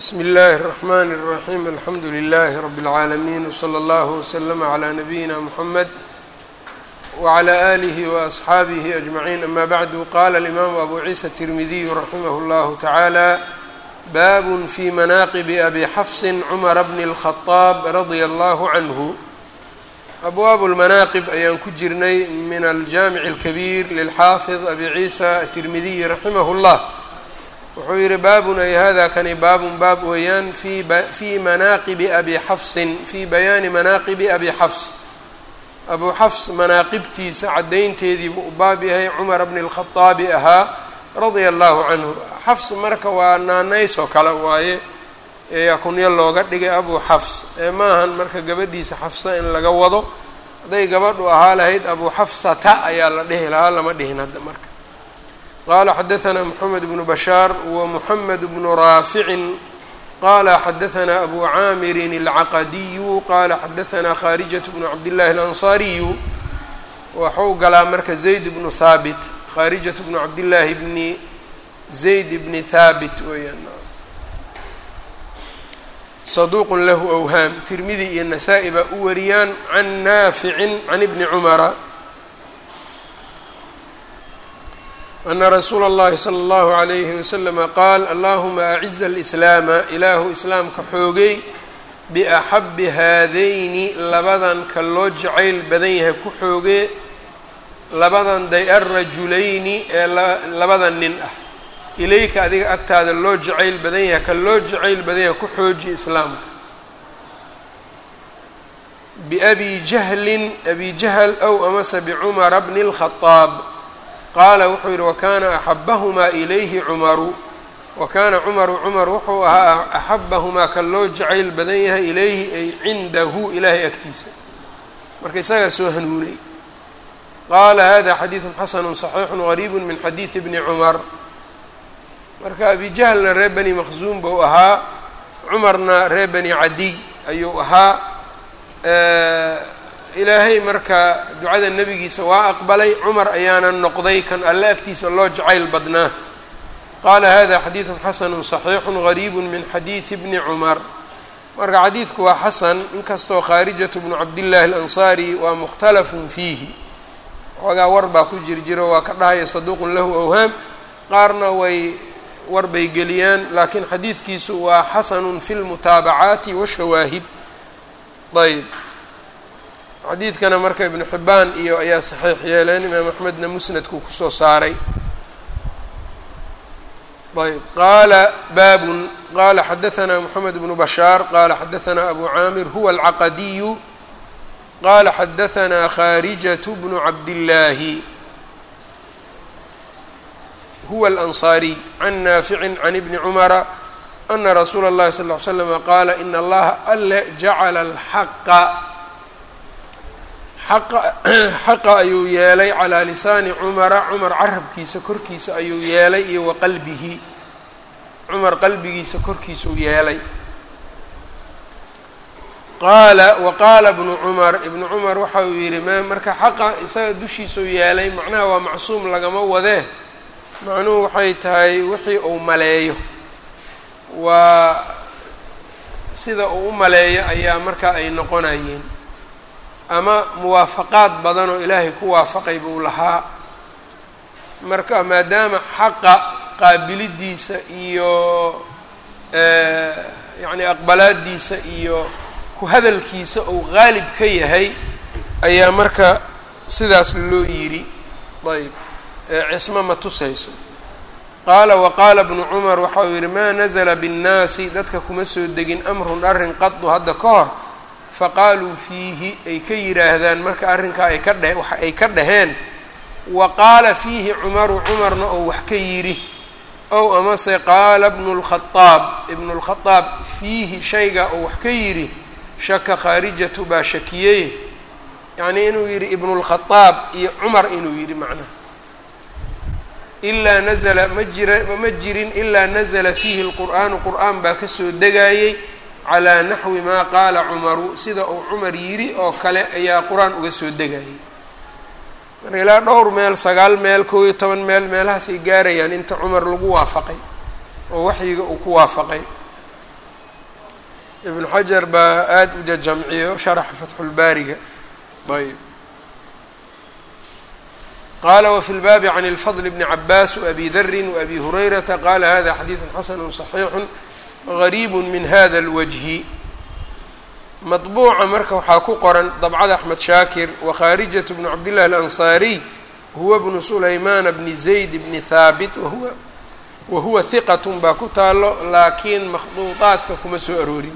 bsmi اllahi الرحmn الرaحيم alxamdu لlh رb العaalمين وslى اllه وslm عlى نabيina mحamed وعlى آlih وأصxaabih أجمعين ama bعd qala الإmam abu ciisa التirmidiy raximh اllah taعalى bab fي manaqib abi xfs cmr bn الخطاab radيa اllah عnه abwaab اlmanaaqib ayaan ku jirnay min aljamic اlkabيir lilxaafiظ abi ciisa التirmidiy raximah اllah wuxuu yihi baabun ay hada kani baabun baab weeyaan fi fii manaaqibi abi xafsin fii bayaani manaaqibi abi xafs abuu xafs manaaqibtiisa caddaynteedii buu u baab yahay cumar bni اlkhaطaabi ahaa radia allahu canhu xafs marka waa naanays oo kale waaye ee kunyo looga dhigay abuu xafs ee maahan marka gabadhiisa xafsa in laga wado hadday gabadhu ahaa lahayd abuu xafsata ayaa la dhihi lahaa lama dhihin hadda marka qala xadaثna mxamed bnu bashaar wmuxamed bnu raaficin qala xadaثna abu caamirin اlcaqadiyu qala xadaثna kharijaة bnu cabdillahi اlanصariyu waxuu galaa marka zayd bnu haabit kharijaة bnu cabdillaahi bni zayd bni haabit weeyaan saduuq lahu awhaam tirmidi iyo nasaa-i baa u wariyaan can naaficin can ibni cumara ana rasuula اllahi slى اllahu عalayhi waslama qaal allahuma aciza alislaama ilaahu islaamka xoogay biaxabi haadayni labadan ka loo jacayl badan yahay ku xoogee labadan day alrajulayni ee labada nin ah ilayka adiga agtaada loo jacayl badan yahay ka loo jacayl badan yahay ku xooji islaamka biabi jahlin abi jahl ow amase bicumara bni اlkhadaab qaala wuxuu yidhi wakana axabahumaa ilayhi cumaru wa kaana cumaru cumar wuxuu ahaa axabahumaa kan loo jacayl badan yahay ilayhi ay cindahu ilaahay agtiisa marka isagaa soo hanuunay qaala hada xadiidu xasanu صaxiixu gariibu min xadiidi bni cumar marka abi jahlna reer bani maqsuum buu ahaa cumarna reer bani cadiy ayuu ahaa ilaahay marka ducada nebigiisa waa aqbalay cumar ayaana noqday kan alle agtiisa loo jacayl badnaa qaala hada xadiidu xasanu صaxiixu gariibu min xadiidi bni cumar marka xadiidku waa xasan inkastoo khaarijatu bnu cabdillahi alansaari waa mukhtalafun fiihi xoogaa war baa ku jir jiro waa ka dhahaya saduuqun lahu awhaam qaarna way war bay geliyaan laakiin xadiidkiisu waa xasanun fi lmutaabacaati washawaahid ayb xadiidkana marka ibnu xibaan iyo ayaa saxiix yeeleen imaam axmedna musnadkuu kusoo saaray ayb qaala baabun qala xadaثna moxamed bnu bashaar qala xadaثna abu caamir huwa alcaqadiyu qala xadaثna kharijaة bnu cabdillaahi huwa alanصariy can naafici can ibni cumara ana rasuula اllahi sal ly slama qaala in allaha ale jacala alxaqa xaqa ayuu yeelay calaa lisaani cumara cumar carabkiisa korkiisa ayuu yeelay iyo wa qalbihi cumar qalbigiisa korkiisuu yeelay qaala wa qaala bnu cumar ibnu cumar waxa uu yidhi ma marka xaqa isaga dushiisuu yeelay macnaha waa macsuum lagama wadee macnuhu waxay tahay wixii uu maleeyo waa sida uu u maleeyo ayaa marka ay noqonayeen ama muwaafaqaad badan oo ilaahay ku waafaqay buu lahaa marka maadaama xaqa qaabilidiisa iyo yacni aqbalaadiisa iyo ku hadalkiisa uu qaalib ka yahay ayaa marka sidaas loo yidhi ayb cismo ma tusayso qaala waqaala bnu cumar waxa uu yidhi maa nazla binnaasi dadka kuma soo degin amrun arrin qadu hadda ka hor faqaaluu fiihi ay ka yidhaahdaan marka arrinkaa ay ka dhe wax ay ka dhaheen wa qaala fiihi cumaru cumarna oo wax ka yidhi ow amase qaala bnu lkhadaab ibnu lkhadaab fiihi shayga oo wax ka yidhi shaka khaarijatu baa shakiyey yacnii inuu yidhi ibnulkhadaab iyo cumar inuu yidhi macnaha ilaa nazla ma jira ma jirin ilaa nazla fiihi lqur'aanu qur'aan baa kasoo degaayey calaa naxwi maa qaala cumaru sida uu cumar yidhi oo kale ayaa qur-aan uga soo degayay marka ilaa dhowr meel sagaal meel koob iyo toban meel meelahaasay gaarayaan inta cumar lagu waafaqay oo waxyiga uu ku waafaqay ibnu xajar baa aada u jajamciyo sharaxa fatxulbaariga ayb qala wfi lbaabi can اlfadl bni cabaas wabi dari wabi hurayrata qala hada xadiidu xasanu صaxiixu gariib min hada اlwajhi maطbuuca marka waxaa ku qoran dabcada axmed shaakir wakhaarijaة bnu cabdillahi alansaariy huwa bnu sulaymaana bni zayd bni haabit wahuwa wahuwa hiqat baa ku taalo laakiin makhduuطaadka kuma soo aroorin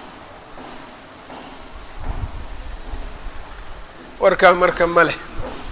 warkaa marka ma leh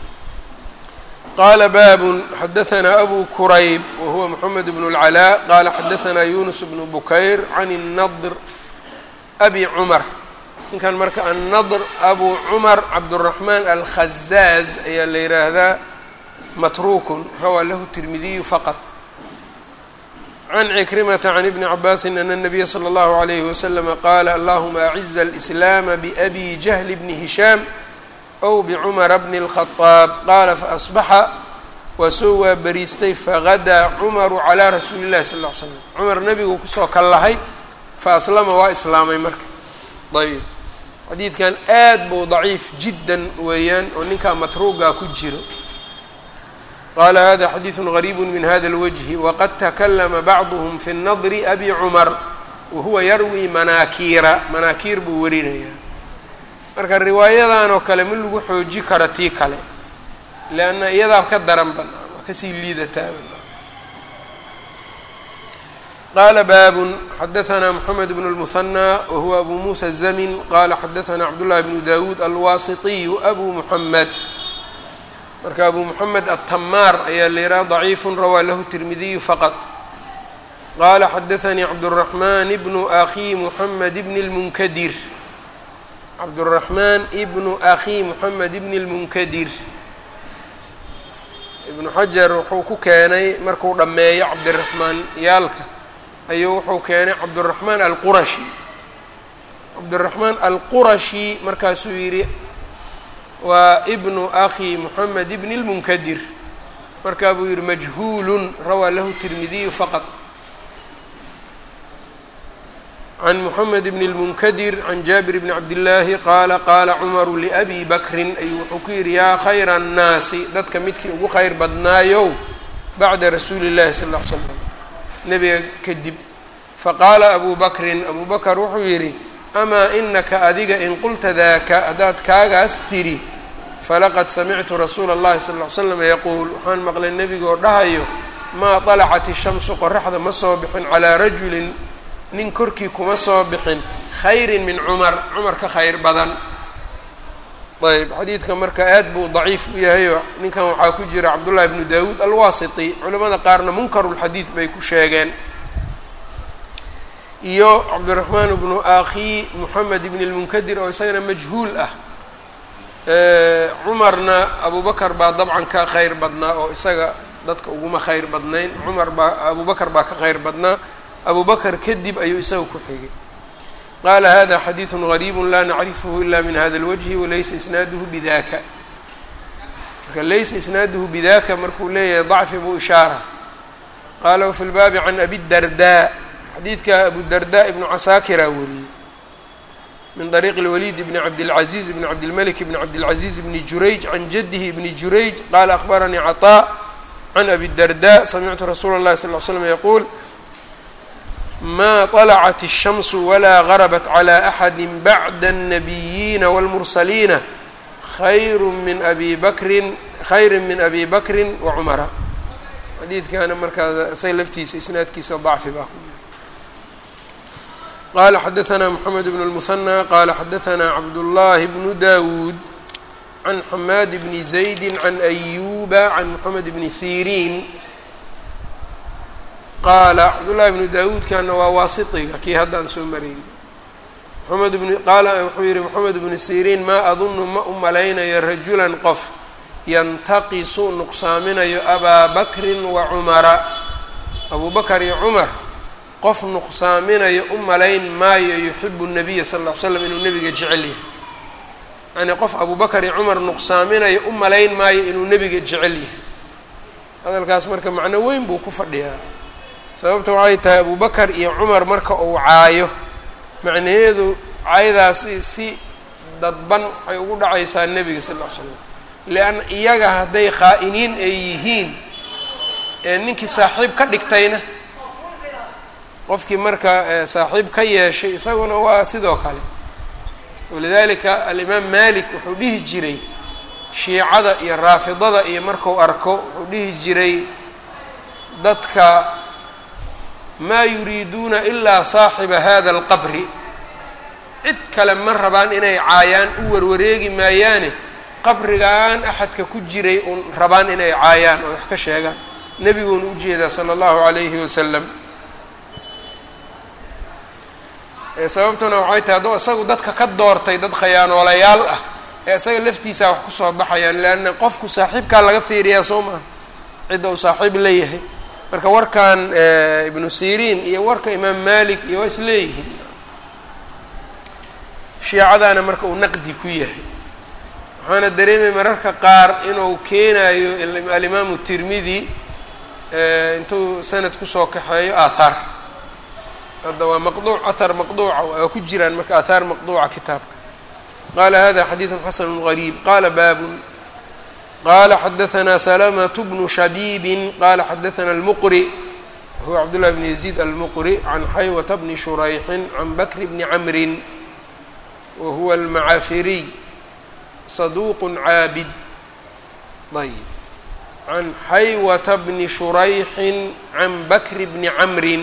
qala babu xadaثna abu kurayb wahuwa mxamed bn اlcalaa qala xadaثna yunus bnu bukayr can الnadr abi cumar ninkan marka annadr abu cumar cabdالraxman alkhazaaz ayaa la yihaahdaa matrukun rawaa lahu tirmidiyu faqط can cikrimata can ibni cabaasi ana الnabiya slى اllahu عalayh waslama qaala allahuma aciza اlإslaama babi jahl bni hishaam ow bcumara bni الkhطaab qaala faasbaxa waa soo waaberiistay fagadaa cumaru calaa rasuuli اllahi sal ll ly slam cumar nebigu kusoo kallahay faaslama waa islaamay marka ayb xadiidkan aad buu daciif jiddan weeyaan oo ninkaa matruugaa ku jiro qaala hada xadiidu gariib min hada اlwجhi waqad takalama bacduhm fi الnadri abi cumar wahuwa yarwi manaakiira manaakiir buu warinayaa marka riwaayadan oo kale ma lagu xooji karo tii kale leanna iyadaa ka daran ban waa kasii liidataaba qaala baabun xadaثna mxamed bn الmuhanى wahuwa abu musa الzamin qala xadaثna cabdullahi bnu dawuud alwasitiyu abu muxamed marka abu muxamed atamaar ayaa la yidhaha ضaciifu rawaa lahu tirmidiyu faqط qala xadaثanii cabdالرaحman bnu akhi muxamed bn اlmunkadir cabdالرaحman ibnu akhi moxamed ibn اlmunkadir ibnu xajar wuxuu ku keenay markuu dhammeeyo cabdiraxmaan yaalka ayuu wuxuu keenay cabdالرaحmaan alqurashi cabdالرaحmaan alqurashi markaasuu yidhi waa ibnu akhi moxamed ibn اlmunkadir markaa buu yihi majhuul rawaa lahu tirmidiyu faqط can mxamed bn اlmunkadir can jaabir bni cabdillaahi qaala qaala cumaru liabi bakrin ayuu wuxuu ku yidhi yaa khayra annaasi dadka midkii ugu khayr badnaayow bacda rasuuli اllahi sal ll ly slam nebiga kadib faqaala abu bakrin abu bakr wuxuu yidhi amaa inaka adiga in qulta daaka haddaad kaagaas tidhi falaqad samictu rasuula اllahi sal ly slam yaquul waxaan maqlay nebigaoo dhahayo maa طalacat ishamsu qoraxda ma soo bixin calaa rajulin nin korkii kuma soo bixin khayrin min cumar cumar ka khayr badan ayb xadiidka marka aad buu daciif u yahayo ninkan waxaa ku jira cabdullahi bnu dawuud alwasiti culamada qaarna munkarulxadiid bay ku sheegeen iyo cabdiraxmaan bnu akhi moxamed ibn lmunkadir oo isagana majhuul ah cumarna abu bakar baa dabcan ka khayr badnaa oo isaga dadka uguma khayr badnayn cumar baa abu bakar baa ka khayr badnaa abu bakr kadib ayuu isaga ku xigay qaala hada xadiiثu غariib la nacrifhu ila min hada اlwجhi walaysa isnaaduhu bidaka marka laysa isnaaduhu bidaka markuu leeyahay ضacfi buu ishaara qaala wfi lbaabi can abi darda xadiidka abu darda ibnu casaakira wariyey min طariiq اlwalid bni cabdالcaزiz bni cabdilmlik bni cabdالcaزiz bni jurayj can jadihi bni jurayj qala akhbaranii caطاء can abi darda samictu rasuula اlahi sal ly slm yaquul ma طلعت الشhمس وlا غربت عlى أحد bعd النبيiن والمرسليiن خyr min أbي bkri khayr min أbي bkri وcmra xadiidkana markaa isaga laftiisa isnaadkiisa ضacfi baa ku qala xadaثna محamed بن المثنى qala xadaثna cabdاللahi بن dawud عن حmاd بن زaيد عن أyuba عن محamed بن سيrيn qaala cabdullahi bnu daawuudkana waa waasitiga kii haddaan soo marayn maxamed bn qaala wuxuu yihi moxamed bnu siriin maa adunnu ma u malaynayo rajulan qof yantaqisu nuqsaaminayo abaa bakrin wa cumara abuu bakar iyo cumar qof nuqsaaminayo u malayn maayo yuxibu nabiya sal ll ly slam inuu nebiga jecel yahay yacnii qof abuu bakar iyo cumar nuqsaaminayo u malayn maayo inuu nebiga jecel yahay hadalkaas marka macno weyn buu ku fadhiyaa sababta waxay tahay abu bakar iyo cumar marka uu caayo macnaheedu caydaasi si dadban waxay ugu dhacaysaa nebiga sal ll ly slam lianna iyaga hadday khaa-iniin ay yihiin ee ninkii saaxiib ka dhigtayna qofkii marka saaxiib ka yeeshay isaguna waa sidoo kale walidalika alimaam malik wuxuu dhihi jiray shiicada iyo raafidada iyo marku arko wuxuu dhihi jiray dadka maa yuriiduuna ilaa saaxiba hada alqabri cid kale ma rabaan inay caayaan u warwareegi maayaane qabrigan axadka ku jiray uun rabaan inay caayaan oo wax ka sheegaan nebiguuna ujeedaa sala allahu calayhi wasalam sababtuna waxay tahay hadduu isagu dadka ka doortay dad khayaanoolayaal ah ee isaga laftiisaa wax kusoo baxayaan leanna qofku saaxiibkaa laga fiiriyaa soo maaha cidda uu saaxiib leeyahay marka warkan ibnu siriin iyo warka imaam malik iyo waa is leeyihiin shiicadaana marka uu naqdi ku yahay waxaana dareemay mararka qaar inuu keenayo alimaamu tirmidi intuu sanad kusoo kaxeeyo aathaar hadda waa maqduuc ahar maqduuca waa ku jiraan marka aathaar maqduuca kitaabka qala hada xadiidu xasanu gariib qala baabun qala xadaثna slamaة bnu shabiibi qala xadaثna اlmuqri huwa cabdالlah bn yaزيid almuqri can xaywata bni shurayxin can bakr bni camrin wa huwa almacafiriy saduq caabid ayb can xaywata bni shurayxin can bakr bni camrin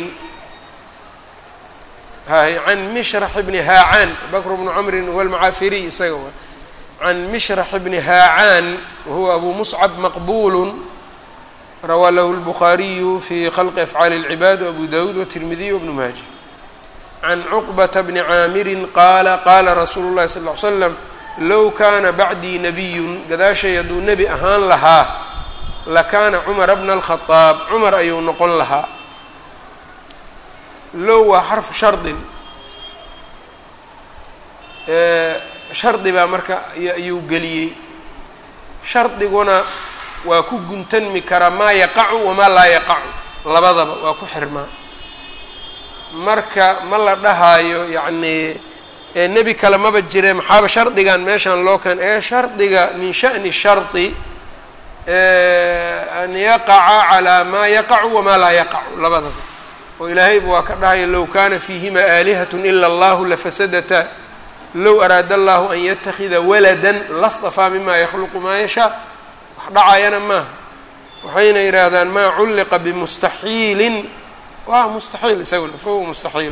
hay can mishrax bni haacaan bakr bnu camrin huwa almacafiriy isaga wa can mishrax bni haacaan wahuwa abu muscab maqbulu rawaa lahu lbukhaariyu fi khalqi afcaali اlcibaad wabu dawuud watirmidiy wabnu maaja can cuqbata bni caamirin qaala qaala rasuulu llahi sal ly slam low kaana bacdii nabiyun gadaashay hadduu nebi ahaan lahaa lakaana cumara bna alkhadaab cumar ayuu noqon lahaa low waa xarfu shardin shardi baa marka ayuu geliyey shardiguna waa ku guntanmi karaa maa yaqacu wamaa laa yaqacu labadaba waa ku xirmaa marka ma la dhahaayo yacnii nebi kale maba jire maxaaba shardigan meeshaan loo keen ee shardiga min sha'ni shardi an yaqaca calaa maa yaqacu wamaa laa yaqacu labadaba oo ilaahayba waa ka dhahaya low kaana fiihima aalihat ila allahu lafasadata low araada allahu an yatakida walada lastafaa mima yakhluqu maa yashaa wax dhacayana maaha waxayna yidhaahdaan maa culliqa bimustaxiilin waa mustaxiil isaguna fahuwa mustaxiil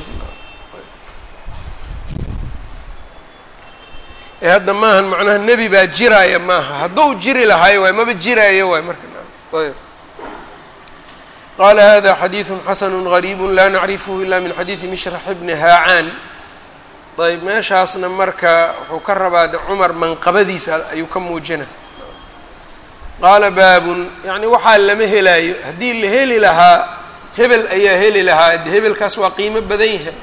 ee hadda maahan macnaha nebi baa jiraaya maaha hadduu jiri lahaayo waay maba jiraayo waay marka ayb qala hada xadiidu xasanu gariibu la nacrifhu ila min xadiidi mishrax bni haacaan ayb meeshaasna marka wuxuu ka rabaa de cumar manqabadiisa ayuu ka muujina qaala baabun yacni waxaa lama helaayo haddii la heli lahaa hebel ayaa heli lahaa de hebelkaas waa qiimo badan yahay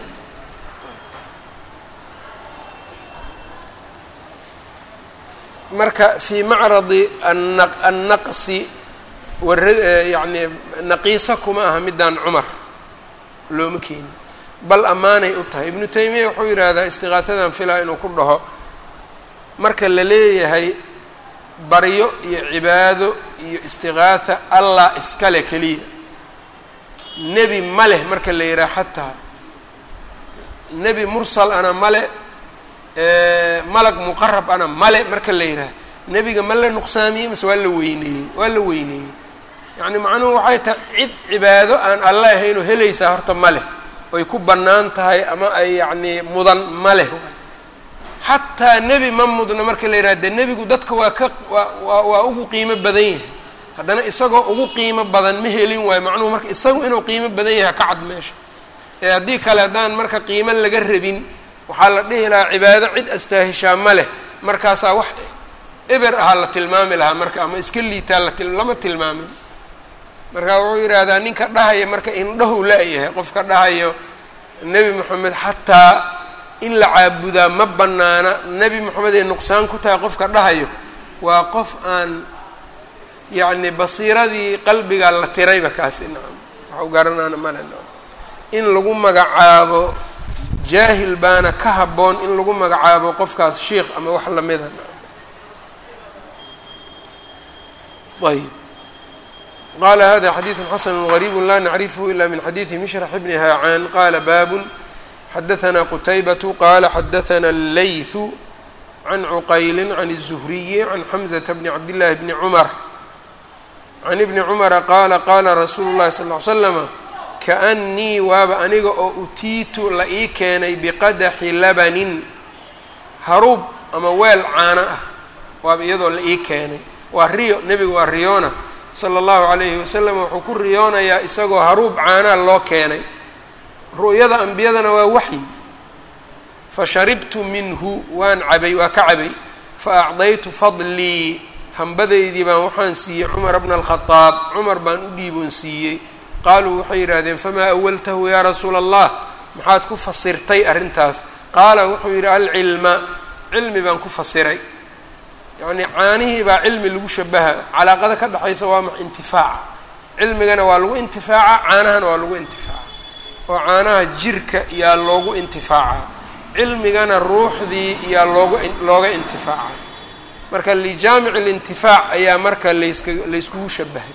marka fii macradi annaqsi yani naqiisa kuma aha midaan cumar looma keenin bal ammaanay u tahay ibnu taymiya wuxuu yidhaahdaa istiqaatadan filaa inuu ku dhaho marka la leeyahay baryo iyo cibaado iyo istiqaatha allah iskale keliya nebi ma leh marka la yidhaha xataa nebi mursal ana male malag muqarab ana male marka la yidhaha nebiga ma la nuqsaamiyey mase waa la weyneeyey waa la weyneeyey yacni macnuhu waxay tahay cid cibaado aan alla ahaynoo helaysaa horta ma leh oy ku bannaan tahay ama ay yacnii mudan ma leh xataa nebi ma mudna marka la yidhaha dee nebigu dadka waa ka waa waa waa ugu qiimo badan yahay haddana isagoo ugu qiimo badan ma helin waayo macnuhu marka isagu inuu qiimo badan yahay ka cad meesha ee haddii kale haddaan marka qiimo laga rabin waxaa la dhihi lahaa cibaado cid astaahishaa ma leh markaasaa wax eber ahaa la tilmaami lahaa marka ama iska liitaa la lama tilmaamin marka wuxuu yidhaahdaa ninka dhahaya marka indhahu la-yahay qofka dhahayo nebi moxamed xataa in la caabudaa ma bannaana nebi moxamed ay nuqsaan ku tahay qofka dhahayo waa qof aan yacni basiiradii qalbigaa la tirayba kaasi nacam waxu garanaana male nacam in lagu magacaabo jaahil baana ka habboon in lagu magacaabo qofkaas sheikh ama wax lamida ayb qala hada xadiiثu xasn غrيb la nacrifhu ila min xadiiثi mishrax bni haacaan qala baab xadaثna qtaybaة qala xadaثna اleyثu can cuqayli can الزhriyi can xmزة bni cabdالlahi bni cmr can ibni cmra qaala qaala rasuulu اllahi sal ly slama kaأnnii waaba aniga oo utiitu la ii keenay biqadaxi labanin haruub ama weel caano ah waaba iyadoo la ii keenay waa riyo nebiga waa riyoona sala allahu calayhi wasalam wuxuu ku riyoonayaa isagoo haruub caanaa loo keenay ru'yada ambiyadana waa waxyi fa sharibtu minhu waan cabay waa ka cabay fa acdaytu fadlii hambadaydii baan waxaan siiyey cumar bna alkhadaab cumar baan u dhiiboon siiyey qaaluu waxay yidhaahdeen famaa awaltahu yaa rasuula allah maxaad ku fasirtay arrintaas qaala wuxuu yidhi alcilma cilmi baan ku fasiray yacnii caanihii baa cilmi lagu shabaha calaaqada ka dhexaysa waa ma intifaaca cilmigana waa lagu intifaaca caanahana waa lagu intifaaca oo caanaha jirka yaa loogu intifaaca cilmigana ruuxdii yaa loogu looga intifaaca marka lijaamic اlintifaac ayaa marka layska layskugu shabahay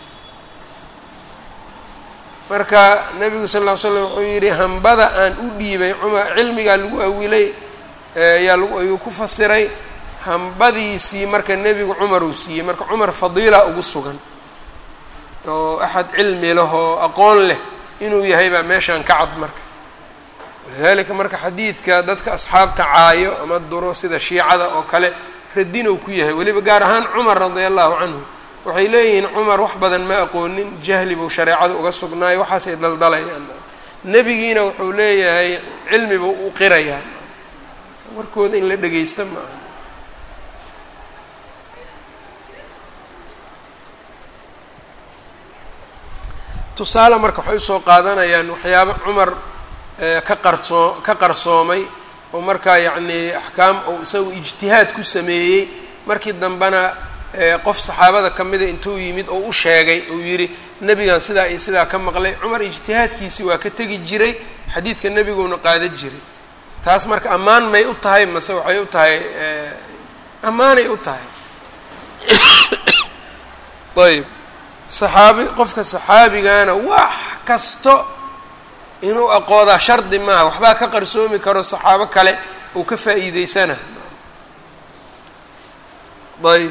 marka nabigu sal ll ly slam wuxuu yidhi hambada aan u dhiibay cumar cilmigaa lagu awilay ayaa lagu ayuu ku fasiray hambadiisii marka nebigu cumar uu siiyey marka cumar fadiila ugu sugan oo axad cilmi leh oo aqoon leh inuu yahay baa meeshaan ka cad marka walidalika marka xadiidka dadka asxaabta caayo ama duro sida shiicada oo kale radinow ku yahay weliba gaar ahaan cumar radia allahu canhu waxay leeyihiin cumar wax badan ma aqoonin jahli buu shareecada uga sugnaayo waxaasay daldalayaan nebigiina wuxuu leeyahay cilmi buu u qirayaa warkooda in la dhegeysta ma aha tusaale marka waxay usoo qaadanayaan waxyaabo cumar ka qarsoo ka qarsoomay oo markaa yacnii axkaam ou isagu ijtihaad ku sameeyey markii dambena qof saxaabada ka mida intuu yimid oo u sheegay uu yidhi nebigan sidaa iyo sidaa ka maqlay cumar ijtihaadkiisi waa ka tegi jiray xadiidka nebiguuna qaadan jiray taas marka ammaan may u tahay mase waxay u tahay ammaanay u tahay ayb saxaabi qofka saxaabigana wax kasto inuu aqoodaa shardi maaha waxbaa ka qarsoomi karo saxaabo kale uu ka faa'iideysana ayb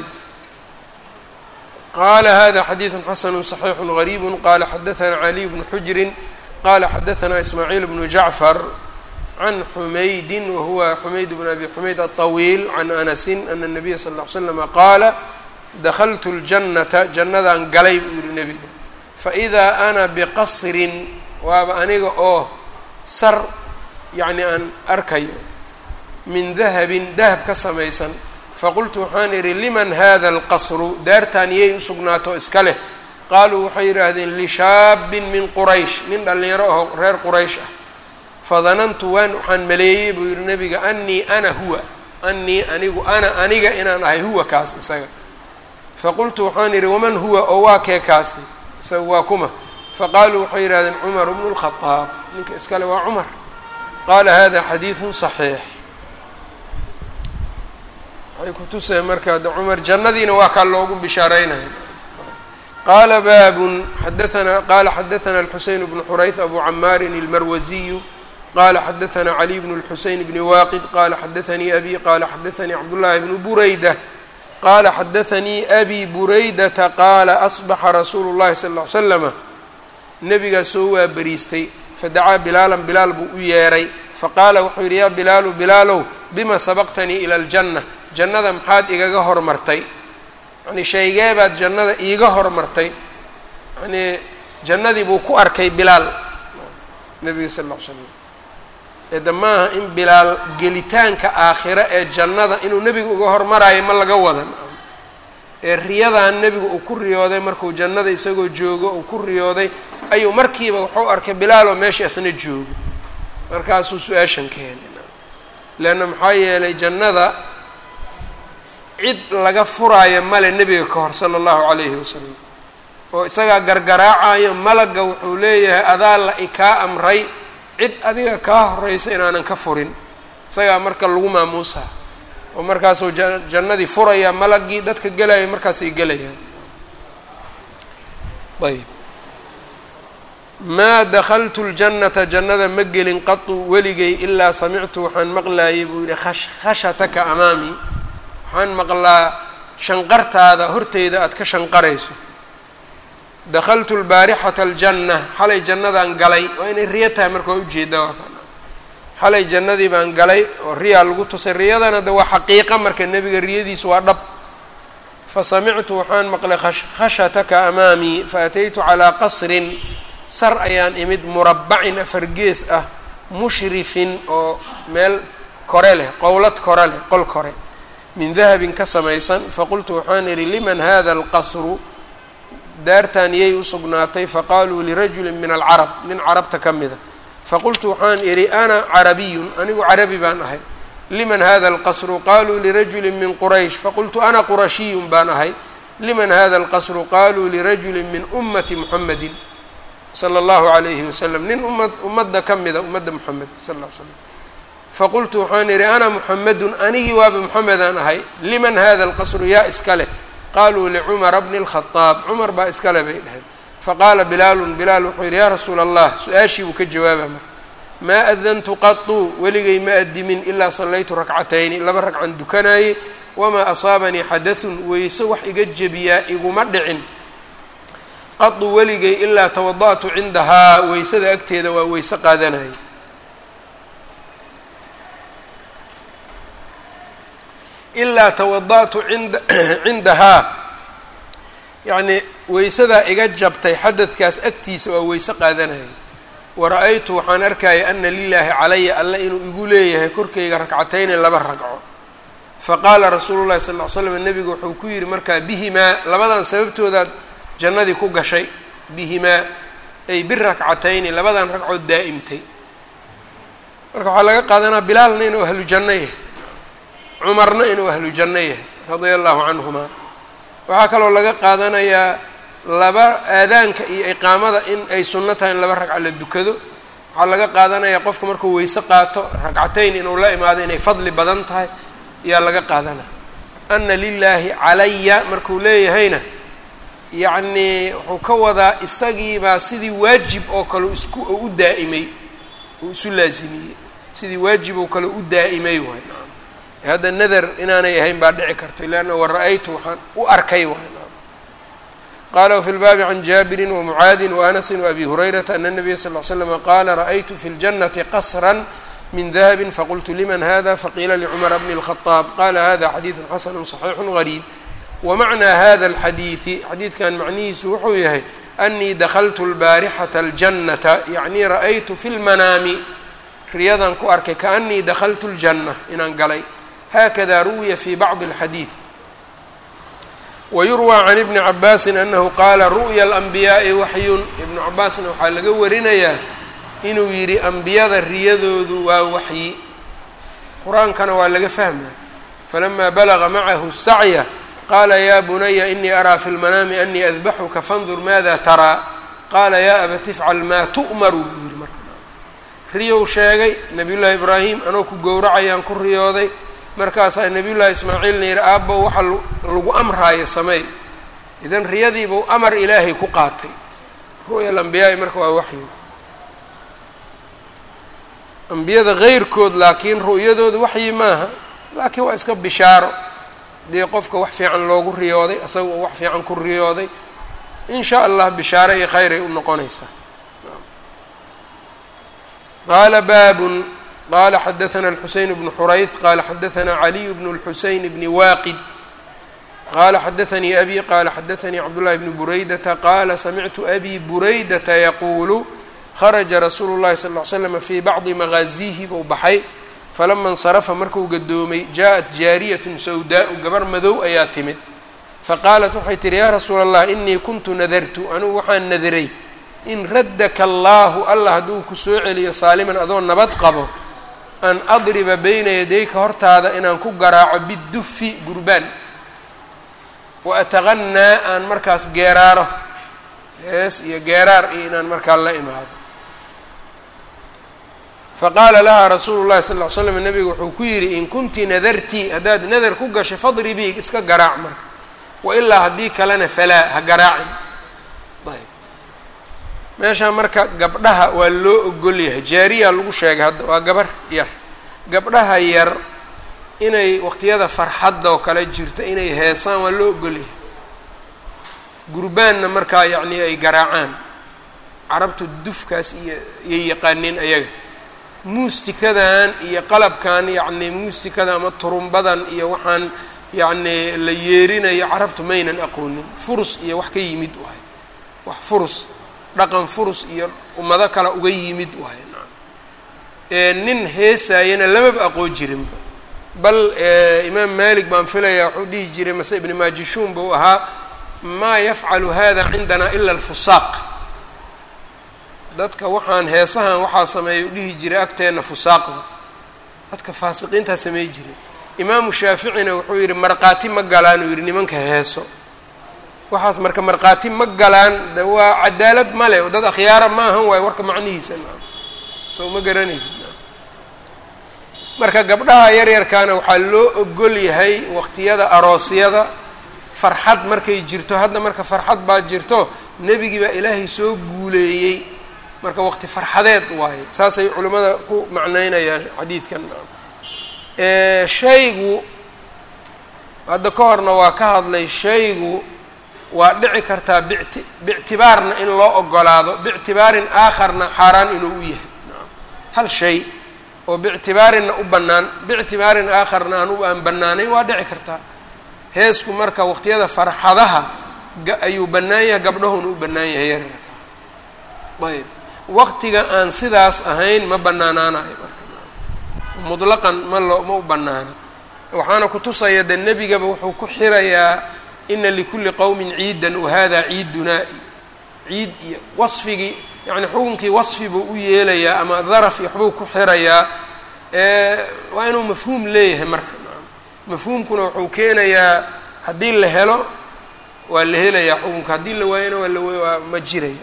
qala hada xadiiثu xasn صaxiix غrيb qala xadaثna عaliي bnu xujri qala xadaثna ismaaعiil bnu jacfar can xumaydi wahuwa xumayd bn abi xumayd aلطawiil can anasi ana الnabiya sal اه ly slm qaala dakltu اljannata jannadaan galay buu yihi nebiga faإida ana bqasrin waaba aniga oo sar yani aan arkayo min dahabin dahab ka samaysan faqultu waxaan idhi liman hada alqasru daartaan yay u sugnaato iska leh qaaluu waxay yidhaahdeen lishaabin min quraysh nin dhallinyaro aho reer quraysh ah fadanantu waan waxaan maleeyey buu yihi nebiga anii ana huwa anii anigu ana aniga inaan ahay huwa kaas isaga faqultu waxaan idhi waman huwa oo waa kee kaasi isaga waa kuma faqaaluu waxay yidhahdeen cumar bnu lkhadaab ninka iskale waa cumar qaala hada xadiidun صaxiix waxay kutusaya marka de cumar jannadiina waa kaa loogu bishaareynaya qaala baabun xadaana qala xadaثna الxuseyn bnu xurayth abu camaarin اlmarwaziyu qala xadaثna caliy bn الxuseyn bni waaqid qala xadaثanii abi qala xadaثanii cabdullahi bnu burayda qala xadaثanii abi buraydata qaala asbaxa rasuulu اllahi sal ly slama nebigaa soo waa beriistay fadacaa bilaalan bilaal buu u yeeray faqaala wuxuu yidhi yaa bilaalu bilaalow bima sabaqtanii ila aljanna jannada maxaad igaga hormartay yanii shaygeebaad jannada iiga hormartay yanii jannadii buu ku arkay bilaal nebiga sal ll ly slam eedda maaha in bilaal gelitaanka aakhiro ee jannada inuu nebiga uga hormaraayo ma laga wadan ee riyadan nebigu uu ku riyooday markuu jannada isagoo joogo uu ku riyooday ayuu markiiba wuxuu arkay bilaal oo meesha isna joogo markaasuu su-aashan keenay leanna maxaa yeelay jannada cid laga furaayo male nebiga ka hor sala allahu calayhi wasalam oo isagaa gargaraacayo malagga wuxuu leeyahay adaa la ikaa amray cid adiga kaa horeysa inaanan ka furin isagaa marka lagu maamuusaa oo markaasuu jannadii furaya malagii dadka gelaya markaasay gelayaan ayb maa dakaltu ljannata jannada ma gelin qatu weligay ilaa samictu waxaan maqlaayay buu yihi khashataka amaami waxaan maqlaa shanqartaada horteyda aada ka shanqarayso dakaltu lbaarixata aljanna xalay jannadaan galay waa inay riyo tahay marka waa ujeeda waa kan xalay jannadii baan galay oo riyaa lagu tusay riyadana de waa xaqiiqa marka nebiga riyadiisu waa dhab fasamictu waxaan maqlay khashataka amaamii faataytu calaa qasrin sar ayaan imid murabbacin afar gees ah mushrifin oo meel kore leh qowlad kore leh qol kore min dahabin ka samaysan faqultu waxaan idhi liman hada alqasru daartan yay u sugnaatay faqaaluu lirajulin min alcarab nin carabta ka mida faqultu waxaan idhi ana carabiyun anigu carabi baan ahay liman hada alqasru qaluu lirajuli min quraysh faqultu ana qurashiyun baan ahay liman hada alqasru qaluu lirajuli min ummati muxamedin sala allahu alayhi wasalam nin umad ummadda ka mida ummadda moxamed sal ll ly slam faqultu waxaan idhi ana muxamedun anigii waaba moxamedaan ahay liman hada alqasru yaa iska leh qaluu licumara bni اlkhadaab cumar baa iskale bay dhaheen faqaala bilaalun bilaal wuxuu yidhi yaa rasuula allah su-aashii buu ka jawaaba marka maa adantu qatuu weligay ma adimin ilaa sallaytu rakcatayni laba ragcan dukanaayey wamaa asaabanii xadathun weyse wax iga jebiyaa iguma dhicin qadu weligay ilaa tawada'tu cindahaa weysada agteeda waa weyse qaadanayay ilaa tawada'tu inda cindahaa yacnii weysadaa iga jabtay xadadkaas agtiisa waa weyse qaadanayay wara-aytu waxaan arkaya ana lilaahi calaya alla inuu igu leeyahay korkayga rakcatayni laba ragco faqaala rasuulu llahi sal ll ly slam nebigu wuxuu ku yidhi markaa bihimaa labadan sababtoodaad jannadii ku gashay bihimaa ay birakcatayni labadan ragcood daa'imtay marka waxaa laga qaadanaa bilaalna inuu ahlu janno yahay cumarna inuu ahlu janno yahay radia allahu canhumaa waxaa kaloo laga qaadanayaa laba aadaanka iyo iqaamada in ay sunno tahay in laba ragca la dukado waxaa laga qaadanayaa qofka markuu weyse qaato ragcatayn inuu la imaado inay fadli badan tahay ayaa laga qaadanaya ana lilaahi calaya markuu leeyahayna yacnii wuxuu ka wadaa isagiibaa sidii waajib oo kale isku u daa'imay uu isu laasimiyey sidii waajib oo kale u daa'imay waay naam hadda nadar inaanay ahayn baa dhici karto leanna wara-aytu waxaan u arkay waay naam qala wfi lbaabi can jaabirin wamucaadin waanasin waabi hurayrata ana nabiya sal l slama qaala ra'aytu fi ljannati qasra min dahabi faqultu liman hada faqiila licumara bni اlkhadaab qala hada xadiidu xasanu صaxiixu gariib wamacnaa hada alxadiidi xadiidkan macnihiisu wuxuu yahay anii dakltu lbaarixata aljannata yacnii ra'aytu fi lmanaami riyadan ku arkay kaanii dakltu ljanna inaan galay hakada ruwiya fi bacdi اlxadiid wayurwى can ibni cabaasin anahu qaala ru'ya alanbiyaa'i waxyun ibnu cabaasna waxaa laga warinayaa inuu yidhi ambiyada riyadoodu waa waxyi qur-aankana waa laga fahmaya falama balaga macahu sacya qaala ya bunaya inii araa fi lmanaami anii adbaxuka fandur maada taraa qaala ya abati ifcal maa tu'maru buu yihi marka riyow sheegay nabiy llaahi ibraahim anoo ku gowracayaan ku riyooday markaasaa nabiy llaahi ismaaciilna yihi aabbo waxa lagu amraayo sameey idan riyadiibuu amar ilaahay ku qaatay ru'ya alambiyaai marka waa waxyi ambiyada keyrkood laakiin ru'yadooda waxyi maaha laakiin waa iska bishaaro dee qofka wax fiican loogu riyooday asaga oo wax fiican ku riyooday in sha allah bishaaro iyo kheyray u noqonaysaa qaala baabun qala xadaثna الxuseyn bnu xurayth qala xadaثna عaliي bn الxuseyn bni waaqid qala xadaثnii abi qala xadaثnii cabdالlahi bni buraydata qala samictu abi buraydata yaquulu kharaja rasuulu الlahi sal اه slm fii bacdi magaazihi buu baxay falama اnsarafa markuu gadoomay jaءat jaariyaة sawdaءu gabar madow ayaa timid faqaalat waxay tihi ya rasuula الlah inii kuntu nadartu anugu waxaan nadiray in raddaka allahu allah hadduu ku soo celiyo saaliman adoo nabad qabo an adriba bayna yadayka hortaada inaan ku garaaco bidufi gurbaan wa ataqanaa aan markaas geeraaro hees iyo geeraar iyo inaan markaa la imaado faqaala lahaa rasuulu llahi sal ll ly slam nabigu wuxuu ku yidhi in kunti nadarti haddaad nadar ku gashay fadribii iska garaac marka wailaa haddii kalena falaa ha garaacin ayb meeshaa marka gabdhaha waa loo ogol yahay jaariya lagu sheegay hadda waa gabar yar gabdhaha yar inay waqtiyada farxadda oo kale jirto inay heesaan waa loo ogol yahay gurbaanna markaa yacnii ay garaacaan carabtu dufkaas iyo iyay yaqaaniin ayaga muustikadan iyo qalabkan yacni muusikada ama turumbadan iyo waxaan yacni la yeerinayo carabtu maynan aqoonin furus iyo wax ka yimid wahay wax furus dhaqan furus iyo ummado kale uga yimid wahay nacam nin heesaayana lamaba aqoon jirinba bal imaam malik baan filayaa wuxuu dhihi jiray mase ibni maajishuun buu ahaa maa yafcalu hada cindana ila alfusaaq dadka waxaan heesahan waxaa sameeya u dhihi jiray agteenna fusaaqda dadka faasiqiintaa samey jiray imaamu shaaficina wuxuu yidhi markhaati ma galaan uu yidhi nimanka heeso waxaas marka markhaati ma galaan de waa cadaalad ma leh dad akhyaara ma ahan waayo warka macnihiisa naa soo ma garanaysid marka gabdhaha yaryarkaana waxaa loo ogol yahay waqtiyada aroosyada farxad markay jirto hadda marka farxad baa jirto nebigii baa ilaahay soo guuleeyey marka waqti farxadeed waaye saasay culimmada ku macneynayaan xadiidkan shaygu hadda ka horna waa ka hadlay shaygu waa dhici kartaa bict biictibaarna in loo ogolaado biictibaarin aakharna xaaraan inuu u yahay hal shay oo biictibaarinna u bannaan biictibaarin aakharna aan u aan bannaanayn waa dhici kartaa heesku marka waqtiyada farxadaha ayuu bannaan yahay gabdhahuna u bannaan yahay yaryarka ayb waqtiga aan sidaas ahayn ma bannaanaanayo marka mutlaqan ma loo ma u bannaana waxaana kutusaya de nebigaba wuxuu ku xirayaa ina likulli qowmin ciidan wahada ciidunaa ciid iyo wasfigii yani xukunkii wasfi buu u yeelayaa ama daraf iyo waxbuu ku xirayaa waa inuu mafhuum leeyahay marka mafhuumkuna wuxuu keenayaa haddii la helo waa la helayaa xukunka haddii la waayana waa la waa ma jiraya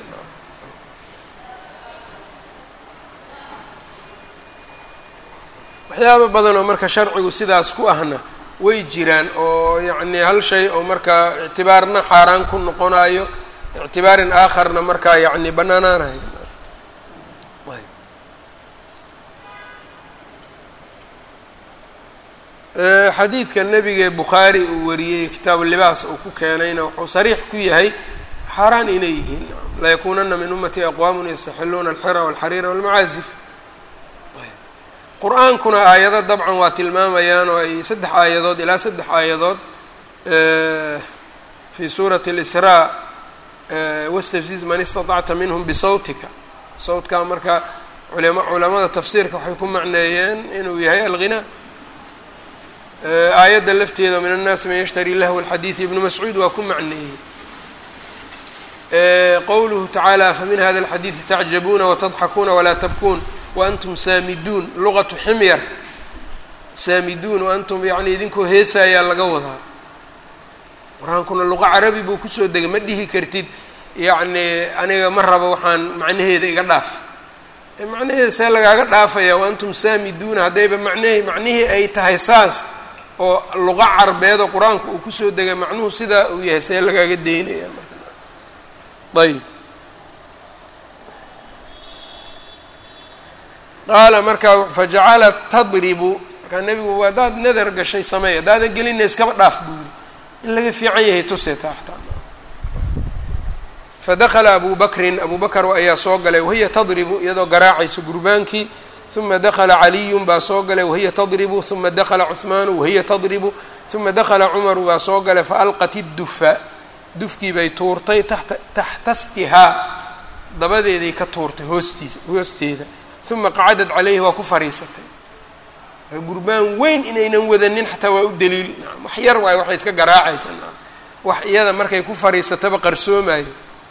waxyaaba badan oo marka sharcigu sidaas ku ahna way jiraan oo yacni hal shay oo marka ictibaarna xaaraan ku noqonayo ictibaarin aakharna markaa yacni bannaanaanayo xadiidka nebiga bukhaari uu wariyey kitaabu libaas uu ku keenayna wuxuu sariix ku yahay xaaraan inay yihiin layakuunana min ummati aqwaamun yastaxiluuna alxira walxariira walmacaasif qur-aankuna aayado dabcan waa tilmaamayaan oo ay saddex aayadood ilaa saddex aayadood fi suurati اlisraa wastafziz man istaطacta minhum bisawtika sawtkaa marka culama culamada tafsiirka waxay ku macneeyeen inuu yahay alghinaa aayadda lafteeda min annaasi man yashtari lahwa alxadiidi ibnu mascuud waa ku macneeyey qowluhu tacaala afa min hada alxadiidi tacjabuuna watadxakuuna walaa tabkuun waantum saamiduun luqatu ximyar saamiduun waantum yacni idinkoo heesaayaa laga wadaa qur-aankuna luqa carabi buu kusoo degay ma dhihi kartid yacni aniga ma rabo waxaan macnaheeda iga dhaaf macnaheeda see lagaaga dhaafaya waantum saamiduuna haddayba macnahii macnihii ay tahay saas oo luqa carbeedoo qur-aanku uu kusoo degay macnuhu sidaa uu yahay see lagaaga deynaya ayb qaala markaa fajacalat tadribu markaa nebigu haddaad nadar gashay sameey haddaadan gelina iskaba dhaaf buu yiri in laga fiican yahay tusee taa xataa fadakala abu bakrin abu bakr ayaa soo galay wahiya tadribu iyadoo garaacayso gurbaankii uma dakala caliyun baa soo galay wahiya tadribu uma dakala cuhmaanu wahiya tadribu uma dakala cumaru baa soo galay faalqat iddufa dufkii bay tuurtay tata taxtastihaa dabadeeday ka tuurtay hoostiisa hoosteeda uma qacadad caleyhi waa ku fariisatay gurbaan weyn inaynan wadanin xataa waa u daliil wax yar waayo waxay iska garaacaysa wax iyada markay ku fariisataba qarsoomayo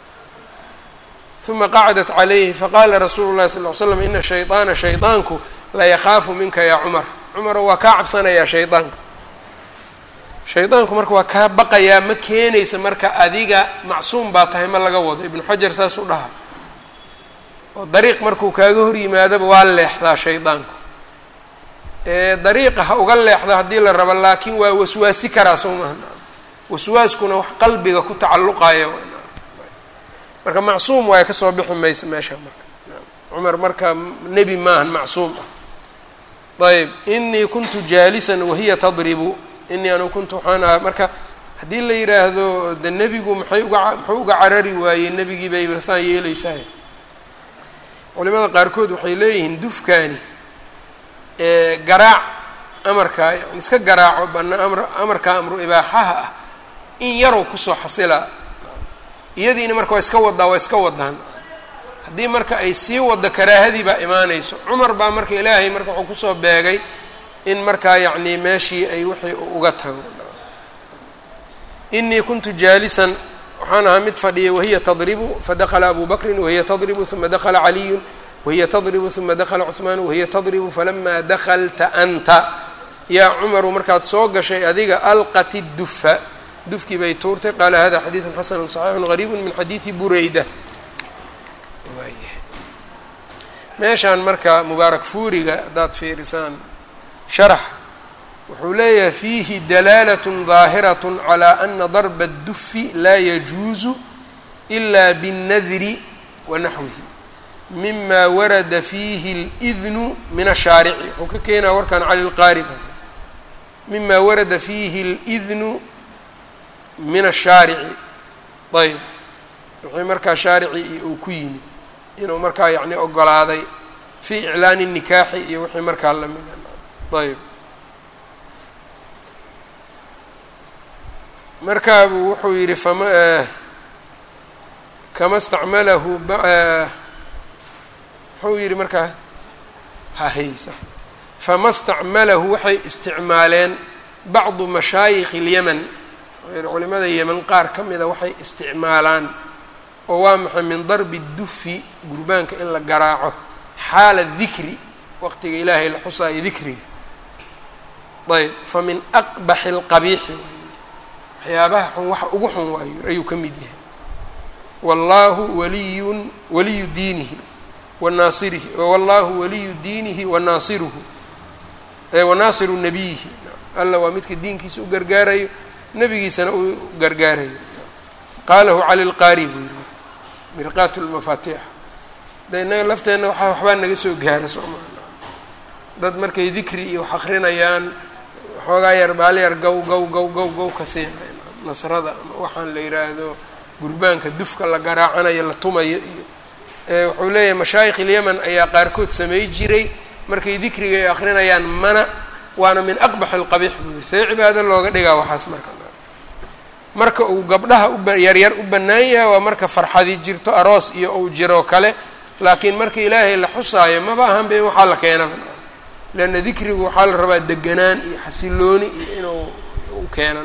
uma qacadat calayhi faqaala rasuulu llahi sal l slam ina shayطaana shayطaanku layakaafu minka yaa cumar cumaro waa kaa cabsanayaa shayطaanka shayطaanku marka waa kaa baqayaa ma keenaysa marka adiga macsuum baa tahay ma laga wado ibnu xajar saasuu dhaha oo dariiq markuu kaaga hor yimaadaba waa leexdaa shaydaanku dariiqa ha uga leexda haddii la rabo laakiin waa waswaasi karaa soo maha waswaaskuna wax qalbiga ku tacalluqaya marka macsuum waay kasoo bixi maysa meesha marka cumar marka nebi maahan macsuum ah ayb inii kuntu jaalisan wahiya tadribu inii anu kuntu waxaan ahaa marka haddii la yidhaahdo de nebigu maxay uga muxuu uga carari waayey nebigii bay saan yeeleysahay culimada qaarkood waxay leeyihiin dufkaani garaac amarkaa yani iska garaaco bana amr amarkaa amru ibaaxaha ah in yarow kusoo xasilaa iyadiina marka waa iska wadaa waa iska wadaan haddii marka ay sii waddo karaahadii baa imaanayso cumar baa marka ilaahay marka wuxuu kusoo beegay in markaa yacni meeshii ay wixii uga tago inii kuntu jaalisan waxaan ahaa mid fadhiya wahiya tadribu fadakla abu bakrin wahiya tadribu uma dakla caliyun wahiya tadribu uma dakla cuثmaan wahiya tadribu falama daklta anta yaa cumaru markaad soo gashay adiga alqat اdufa dufkii bay tuurtay qaala hada xadiiثu xasanu صaxiixu غariibu min xadiiثi bureyda meeshaan marka mubaarak fuuriga haddaad fiirisaan sharax wuxuu leeyahay fiihi dalaalat ظaahiraة calى ana darba الdufi laa yajuuzu إla bالnadri wanaxwihi mima warada fiihi اlidnu min ashaarici wuxuu ka keenaa warkan cali lqaari mima warada fiihi اlidnu min ashaarici ayb wixii markaa shaarici uu ku yimid inuu markaa yacni ogolaaday fii iclaani nikaaxi iyo wixii markaa lamida ayb markaabuu wuxuu yidhi fama kama stacmalahu muxuu yidhi markaa hahaysa fama stacmalahu waxay isticmaaleen bacdu mashaayikh اlyaman culimada yeman qaar ka mida waxay isticmaalaan oo waa maxay min darbi dufi gurbaanka in la garaaco xaala dikri waqtiga ilaahay la xusaayo dikriga ayb fa min aqbaxi اlqabiixi waxyaabaha xun waxa ugu xun waayo ayuu ka mid yahay wallaahu waliyun waliyu diinihi wanaasirihi wallahu waliyu diinihi wanaasiruhu wanaasiru nabiyihi alla waa midka diinkiisa u gargaarayo nebigiisana u gargaarayo qaalahu cali lqaari buu yihi mirqaat lmafaatiix de innaga lafteenna waa waxbaa naga soo gaara soomaa dad markay dikri iyo wax akrinayaan waxoogaa yar baalyar gow gow gow gow gow ka siinay nasrada ama waxaan la yidhaahdo gurbaanka dufka la garaacanayo la tumayo iyo wuxuu leeyahay mashaayikh ilyaman ayaa qaarkood samey jiray markay dikriga ay akrinayaan mana waana min aqbax alqabiix buu yiri see cibaado looga dhigaa waxaas marka marka uu gabdhaha uyaryar u bannaan yahay waa marka farxadi jirto aroos iyo uu jiroo kale laakiin marka ilaahay la xusaayo maba ahanba in waxaa la keenaba leanna dikrigu waxaa la rabaa deganaan iyo xasilooni iyo inuu u keeno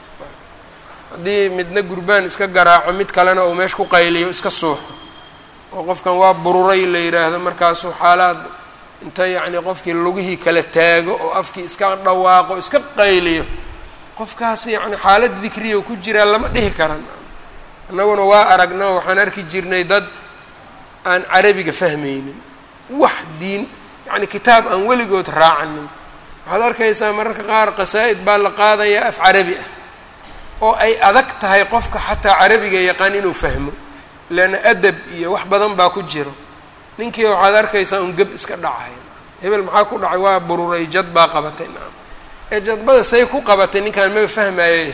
haddii midna gurbaan iska garaaco mid kalena uu meesha ku qayliyo iska suuxo oo qofkan waa bururay la yidhaahdo markaasuu xaalaad inta yacni qofkii lugihii kala taago oo afkii iska dhawaaqo iska qayliyo qofkaas yacni xaalad dikriya ku jiraa lama dhihi karan annaguna waa aragna waxaan arki jirnay dad aan carabiga fahmaynin wax diin yacni kitaab aan weligood raacanin waxaad arkaysaa mararka qaar qasaa-id baa la qaadayaa af carabi ah oo ay adag tahay qofka xataa carabiga yaqaan inuu fahmo leanna adab iyo wax badan baa ku jiro ninkii waxaad arkaysaa un geb iska dhacay hebel maxaa ku dhacay waa bururay jad baa qabatay nacam ee jadbada say ku qabatay ninkaan maba fahmaayo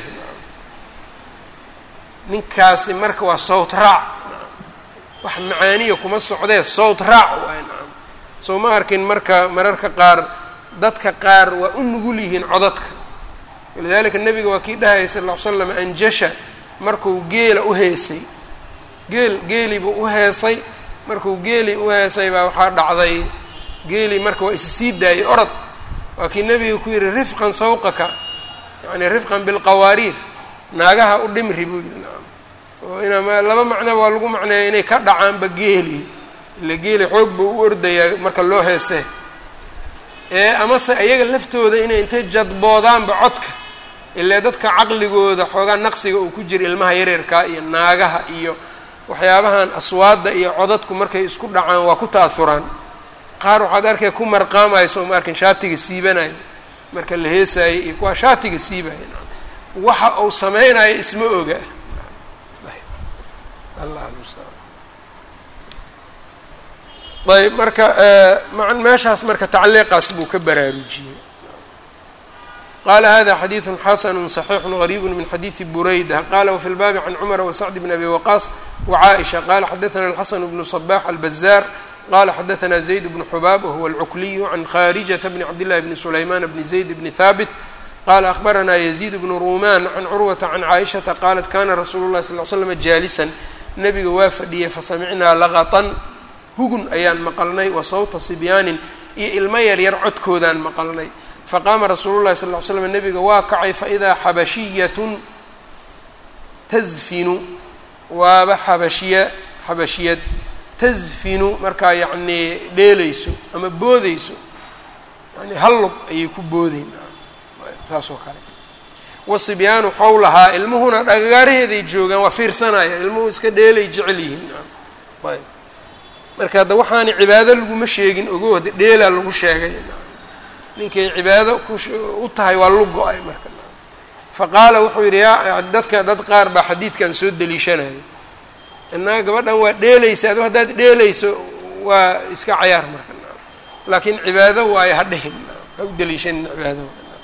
ninkaasi marka waa sawt raac wax macaaniya kuma socdee sawt raac waay nacam soo ma arkin marka mararka qaar dadka qaar waa u nugul yihiin codadka walidaalika nebiga waa kii dhahaya sal ll ly slam anjasha markuu geela u heesay geel geeli buu u heesay markuu geeli u heesay baa waxaa dhacday geeli marka waa isi sii daayay orod waa kii nebiga ku yihi rifqan sawqaka yacni rifqan bilqawaariir naagaha u dhimri buu yihi nacam oo inaa laba macno waa lagu macneeya inay ka dhacaanba geeli ila geeli xoog buu u ordayaa marka loo heesee ee amase iyaga laftooda inay intay jadboodaanba codka ilaa dadka caqligooda xoogaa naqsiga uu ku jira ilmaha yareerkaa iyo naagaha iyo waxyaabahan aswaadda iyo codadku markay isku dhacaan waa ku ta'ahuraan qaar waxaad arkay ku marqaamayso ma arkin shaatiga siibanaya marka la heesaayo iyo kuwaa shaatiga siibaya waxa uu sameynayo isma oga allah almustaan ayb marka meeshaas marka tacliiqaas buu ka baraarujiyey qala hada xadiiثu xasn صaxiix غrيb min xadiiثi burayda qala wfi اlbaabi can cmr وsacd bn abi waqaas وcaaئشha qala xadaثna الxasn bn صbax albazar qala xadaثna زayd bn xubaab whuwa اlcukliy can kharijaةa bn cabd لlahi bn sulayman bn zayd bn haabit qala akhbarana yزيid bn ruman can curwata can caaئشhaةa qalat kana rasuulu الlahi sal ل slm jaalisan nabiga waa fadhiyay fasamicnaa laqطan hugun ayaan maqalnay wa sawta sibyaanin iyo ilmo yaryar codkoodaan maqalnay faqaama rasuulu llahi sal ll ly slam nabiga waa kacay faidaa xabashiyatun tasfinu waaba xabashiya xabashiyad tasfinu markaa yacnii dheelayso ama boodeyso yani hallug ayay ku boodeyn saas oo kale wasibyaanu xowlahaa ilmuhuna dhagagaaraheeday joogaan waa fiirsanayaan ilmuhu iska dheelay jecel yihiin ayb marka hadda waxaana cibaado laguma sheegin ogo hadda dheelaa lagu sheegay ninkay cibaado ku tahay waa lu go-ay marka fa qaala wuxuu yidhi yaa dadka dad qaar baa xadiidkan soo deliishanaya innaga gabadhan waa dheelaysa adu haddaad dheelayso waa iska cayaar marka laakiin cibaado waayo ha dhihin ha u deliishanin cibaado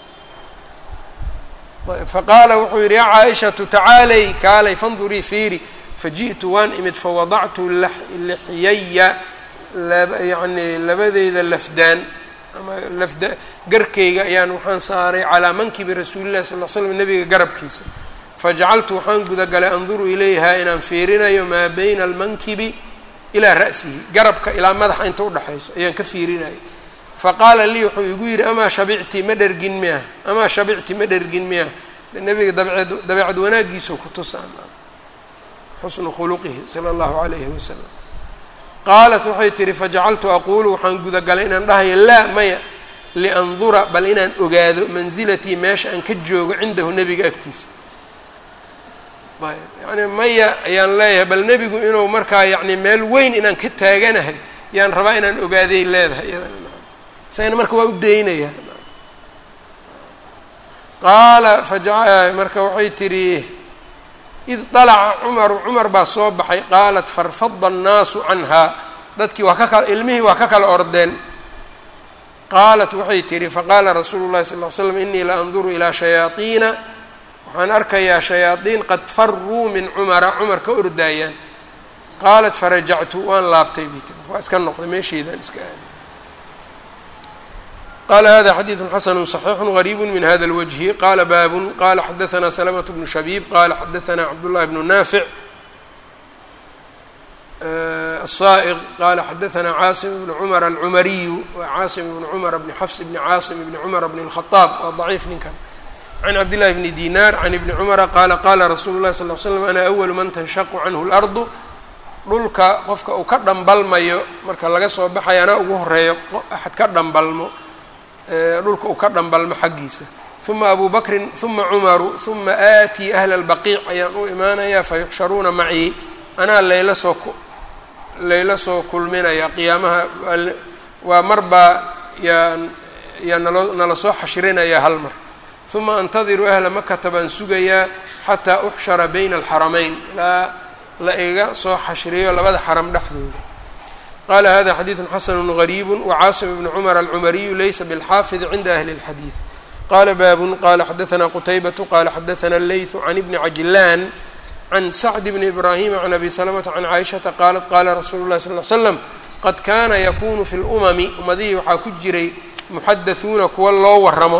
fa qaala wuxuu yidhi yaa caaishatu tacaalay kaalay fandurii fiiri faji'tu waan imid fawadactu lixyaya yani labadeyda lafdaan ama lafda garkayga ayaan waxaan saaray calaa mankibi rasuulillahi sal l slam nabiga garabkiisa fajacaltu waxaan gudagalay anduru ilayha inaan fiirinayo maa bayna almankibi ilaa ra'sihi garabka ilaa madaxa inta udhexayso ayaan ka fiirinayay faqaala lii wuxuu igu yidhi amaa shabicti ma dhergin miya amaa shabicti ma dhergin miya nabiga dabceed dabeecad wanaagiisao ku tusaan xusnu khuluqihi sala allahu calayhi wasalam qaalat waxay tihi fajacaltu aquulu waxaan gudagalay inaan dhahayo laa maya liandura bal inaan ogaado mansilatii meesha aan ka joogo cindahu nebiga agtiisa ayb yani maya ayaan leeyahay bal nebigu inuu markaa yani meel weyn inaan ka taaganahay yaan rabaa inaan ogaaday leedahay iyadana isagana marka waa u daynaya qaala faja marka waxay tihi id dalaca cumaru cumar baa soo baxay qaalat farfada annaasu canhaa dadkii waa ka kala ilmihii waa ka kala ordeen qaalat waxay tihi faqaala rasuulu llahi sal ly slam inii la anduru ilaa shayaaiina waxaan arkayaa shayaadiin qad faruu min cumara cumar ka ordaayaan qaalat farajactu waan laabtay bay tiri waa iska noqday meesheedaan iska aaday qala hada xadiidu xasanu صaxiixu غariib min hada اlwجhi qala baabun qala xadaثna slmة bnu shabiib qala xadaثna cabdالlahi bnu naafic الصائغ qala xadaثna caasim bn cmr alcumariyu wa caasim bn cmr bni xfs bni caasim bni cmr bni الkhaطaab waa ضaciif ninkan can cabdillahi bni dinar can ibni cumara qala qala rasuulu اlahi sal ly slm ana أwl man tanshaqu canhu اlardu dhulka qofka uu ka dhambalmayo marka laga soo baxaya anaa ugu horeeyo axad ka dhambalmo dhulka uu ka dhambalmo xaggiisa uma abu bakrin uma cumaru uma aatii ahla اlbaqiic ayaan u imaanayaa fayuxsharuuna macii anaa layla soo layla soo kulminaya qiyaamaha waa marbaa yaa yaa nalo nala soo xashrinaya hal mar uma antadiru ahla makata baan sugayaa xataa uxshara bayna alxaramayn ilaa la iga soo xashriyo labada xaram dhexdooda qala hada xadiidu xasanu غariib wcaasim bn cmr alcumariyu laysa bاlxaafid cinda ahli اlxadiid qala baabun qala xadaثna qutaybatu qala xadaثna اleyثu can ibni cajilaan can sacd bni ibrahima can abi salamata can caaishaةa qaalat qala rasuulu اlahi sal ly slam qad kana yakunu fi اlumami ummadihii waxaa ku jiray muxadaثuuna kuwa loo waramo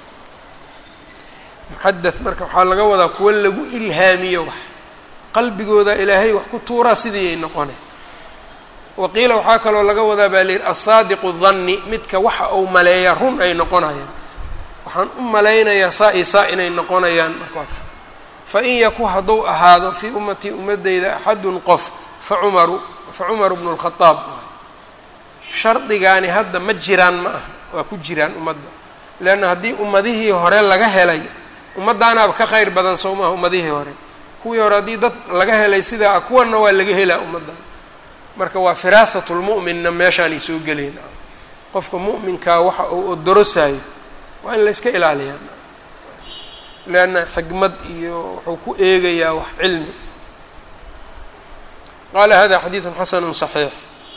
muxadaث marka waxaa laga wadaa kuwa lagu ilhaamiyo wax qalbigooda ilaahay wax ku tuuraa sidii ay noqona waqiila waxaa kaloo laga wadaa baa layihi asaadiqu danni midka waxa uu maleeya run ay noqonayaan waxaan u malaynayaa saa i saa inay noqonayaan marka fa in yaku hadduu ahaado fii ummatii ummadeyda axadun qof fa cumaru fa cumaru bnu lkhadaab shardigaani hadda ma jiraan ma aha waa ku jiraan ummadda leanna haddii ummadihii hore laga helay ummaddaanaaba ka kheyr badan soo maaha ummadihii hore kuwii hore haddii dad laga helay sidaa kuwanna waa laga helaa ummaddan marka waa firaasatulmu'minna meeshaanay soo geleen qofka mu'minkaa waxa uu odorosayo waa in la yska ilaaliyaa leanna xikmad iyo wuxuu ku eegayaa wax cilmi qaala hada xadiidun xasanu صaxiix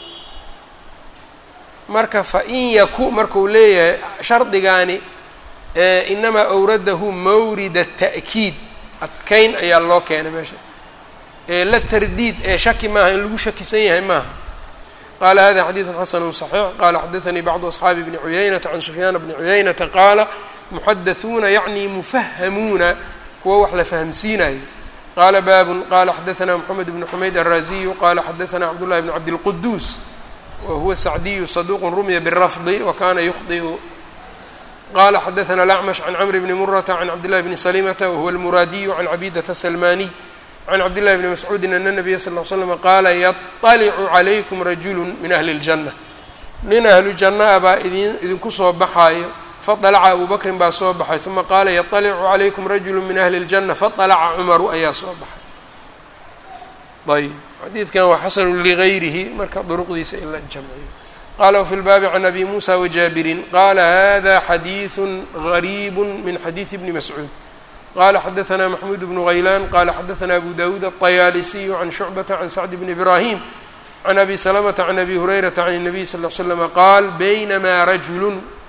marka fain yaku marku leeyahay shardigaani inamaa awradahu mawrida ta'kiid adkayn ayaa loo keenay meesha la tardiid ee shaki maaha in lagu shakisan yahay maaha qala hada xadiidu xasanu صaxiix qala xadaanii bacdu asxaabi bni cuyaynata can sufyaana bni cuyaynata qaala muxadaثuuna yacni mufahamuuna kuwa wax la fahamsiinayo qala baabun qala xadaثna mxamed bn xumayd alraziyu qala xadaثna cabdullahi bn cabdilquduus wahuwa sacdiyu saduq rumya birafdi wakana yukhdiu qala xadaثna alacmash can cmr bni murata can cabdillahi bni salimata wahuwa almuraadiyu can cabidata salmaniy can cabdillahi bni mascuudin ana nabiya sal l slm qaala yaطalicu calaykum rajulu min ahli اljanna nin ahlu janna a baa idin idinku soo baxaayo faطalaca abu bakrin baa soo baxay uma qaala yaطalicu calaykum rajulu min ahli اljanna faطalaca cumaru ayaa soo baxay ayb xadiidkan waa xasanu ligayrihi marka duruqdiisa in la jamciyo qala wfi lbaabi can abi musa wajaabirin qala hada xadiiثu غariib min xadiiثi bni mascuud qala xadaثna maxmuud bnu غaylan qala xadaثna abu dawuud aلطayaalisiyu can shucbata can sacd bni ibrahim can abi salamata can abi hurayrata can الnabiy sal ll slm qaal baynamaa rajulu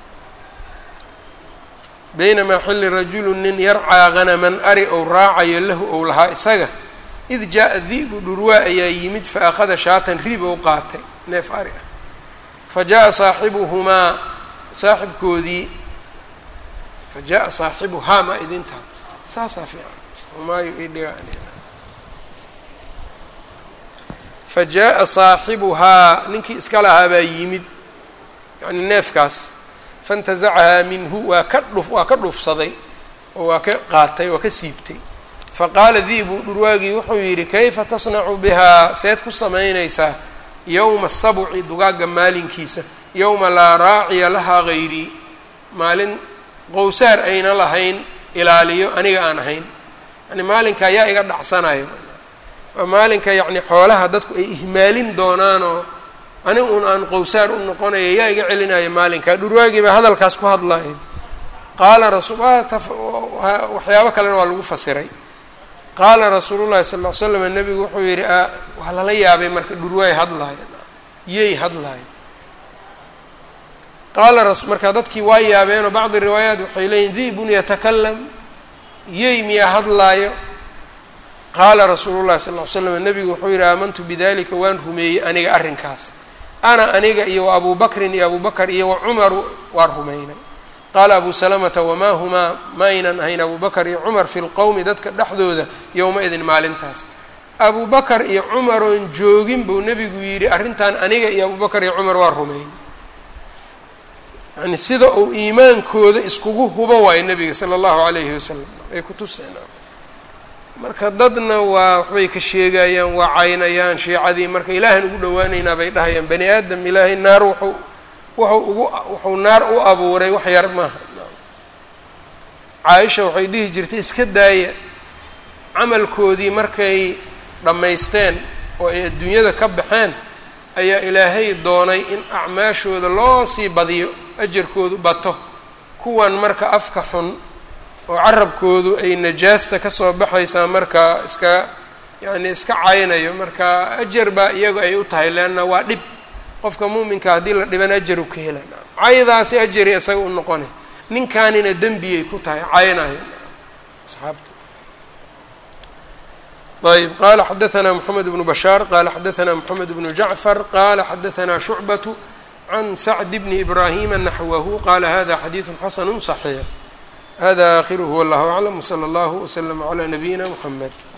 baynamaa xilli rajulu nin yarcaa hanaman ari ou raacayo lahu ou lahaa isaga id jaa di'bu dhurwaa ayaa yimid faأkhada shaatan rib ou qaatay neef ari ah fajaءa saaxibuhumaa saaxibkoodii fajaءa saaxibuhaa ma idintaa saasaa fiican humaayo ii dhiga fajaءa saaxibuhaa ninkii iska lahaa baa yimid yani neefkaas faاntazacahaa minhu waa ka dhuf waa ka dhufsaday oo waa ka qaatay waa ka siibtay faqaala di'bu dhurwaagii wuxuu yidhi kayfa tasnacu bihaa seed ku samaynaysaa yowma sabci dugaagga maalinkiisa yowma laa raaciya lahaa hayrii maalin qowsaar ayna lahayn ilaaliyo aniga aan ahayn yani maalinka ayaa iga dhacsanayo waa maalinka yacni xoolaha dadku ay ihmaalin doonaanoo aniga un aan qowsaar u noqonaya yaa iga celinaya maalinka dhurwaagii baa hadalkaas ku hadlaya qaala rasul waxyaabo kalena waa lagu fasiray qaala rasuulu llahi sal ll ly slam nebigu wuxuu yidhi waa lala yaabay marka dhurwaay hadlaaya yey hadlaaya qaala marka dadkii waa yaabeenoo bacdi riwaayaat waxay leeyihin di'bun yatakalam yey miyaa hadlaayo qaala rasuulu llahi sal ly slam nebigu wuxuu yidhi aamantu bidalika waan rumeeyey aniga arrinkaas ana aniga iyo wa abuu bakrin iyo abuu bakr iyo wa cumaru waan rumaynay qaala abu salamata wamaa humaa ma aynan ahayn abu bakr iyo cumar fi lqowmi dadka dhexdooda yowma-idin maalintaas abu bakar iyo cumaroon joogin buu nebigu yidhi arrintan aniga iyo abu bakar iyo cumar waa rumayn yani sida uu iimaankooda iskugu hubo waayo nebiga sala allahu calayhi wasalam ay ku tuseen marka dadna waa waxbay ka sheegayaan waa caynayaan shiicadii marka ilaahan ugu dhawaaneynaa bay dhahayaan bani aadam ilaahay naar wuxuu wuxuu ugu wuxuu naar u abuuray wax yar maaha caaisha waxay dhihi jirtay iska daaya camalkoodii markay dhammaysteen oo ay adduunyada ka baxeen ayaa ilaahay doonay in acmaashooda loo sii badiyo ajarkoodu bato kuwan marka afka xun oo carabkoodu ay najaasta kasoo baxaysaa marka iska yacni iska caynayo marka ajar baa iyagu ay u tahay leanna waa dhib qofka muuminka haddii la dhiban ajaru ka hela caydaasi ajari isaga u noqonay ninkaanina dembiyay ku tahay caynayo asxaabta ayb qala xadaثna mحamed بن bashاar qala xadaثna mحamed بن jaعfar qala xadaثna شhucbaة can sacd bn ibrahima naxwahu qala hada xadiiث xasn صaxiix hada akhirh wاllah aclam wslى اllah wslm عlى nabiyina mحamed